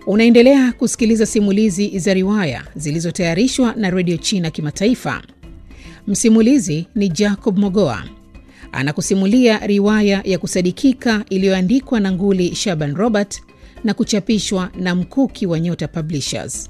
Unaendelea kusikiliza simulizi za riwaya zilizotayarishwa na redio China Kimataifa. Msimulizi ni Jacob Mogoa anakusimulia riwaya ya kusadikika iliyoandikwa na Nguli Shaban Robert na kuchapishwa na Mkuki wa Nyota Publishers.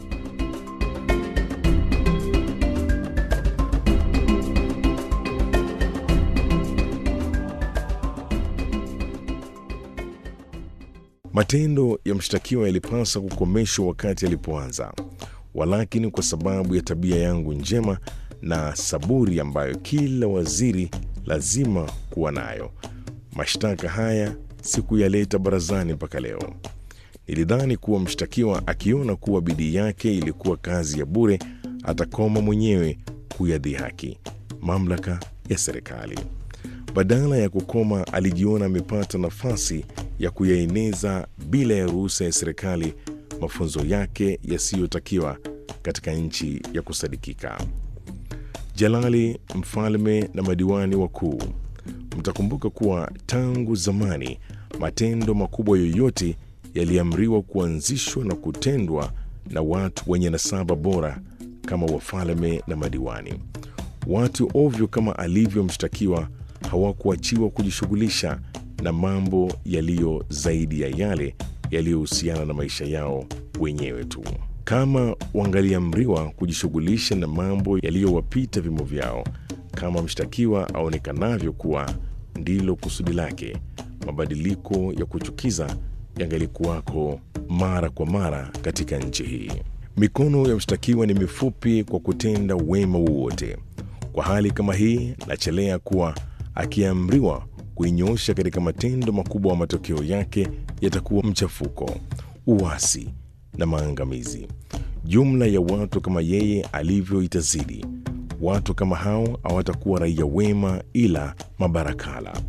Matendo ya mshtakiwa yalipasa kukomeshwa wakati alipoanza, walakini kwa sababu ya tabia yangu njema na saburi ambayo kila waziri lazima kuwa nayo, mashtaka haya sikuyaleta barazani mpaka leo. Nilidhani kuwa mshtakiwa akiona kuwa bidii yake ilikuwa kazi ya bure, atakoma mwenyewe kuyadhihaki mamlaka ya serikali. Badala ya kukoma, alijiona amepata nafasi ya kuyaeneza bila ya ruhusa ya serikali mafunzo yake yasiyotakiwa katika nchi ya kusadikika. Jalali, mfalme na madiwani wakuu, mtakumbuka kuwa tangu zamani matendo makubwa yoyote yaliamriwa kuanzishwa na kutendwa na watu wenye nasaba bora kama wafalme na madiwani. Watu ovyo kama alivyo mshtakiwa hawakuachiwa kujishughulisha na mambo yaliyo zaidi ya yale yaliyohusiana na maisha yao wenyewe tu. Kama wangaliamriwa kujishughulisha na mambo yaliyowapita vimo vyao, kama mshtakiwa aonekanavyo kuwa ndilo kusudi lake, mabadiliko ya kuchukiza yangalikuwako mara kwa mara katika nchi hii. Mikono ya mshtakiwa ni mifupi kwa kutenda wema wowote. Kwa hali kama hii, nachelea kuwa akiamriwa kuinyoosha katika matendo makubwa, wa matokeo yake yatakuwa mchafuko, uasi na maangamizi. Jumla ya watu kama yeye alivyo itazidi. Watu kama hao hawatakuwa raia wema, ila mabarakala.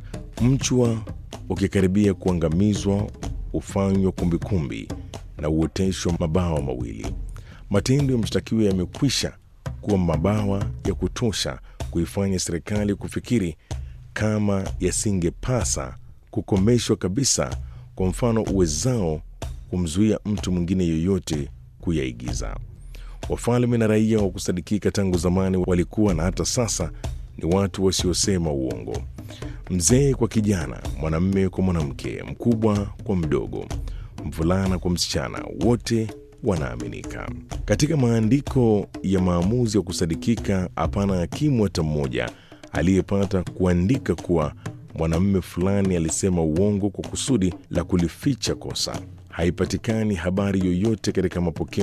Mchwa ukikaribia kuangamizwa hufanywa kumbikumbi na uoteshwa mabawa mawili. Matendo ya mshtakiwa yamekwisha kuwa mabawa ya kutosha kuifanya serikali kufikiri kama yasingepasa kukomeshwa kabisa, kwa mfano uwezao kumzuia mtu mwingine yoyote kuyaigiza. Wafalme na raia wa kusadikika tangu zamani walikuwa na hata sasa ni watu wasiosema uongo. Mzee kwa kijana, mwanamme kwa mwanamke, mkubwa kwa mdogo, mvulana kwa msichana, wote wanaaminika. Katika maandiko ya maamuzi ya kusadikika, hapana hakimu hata mmoja aliyepata kuandika kuwa mwanamume fulani alisema uongo kwa kusudi la kulificha kosa. Haipatikani habari yoyote katika mapokeo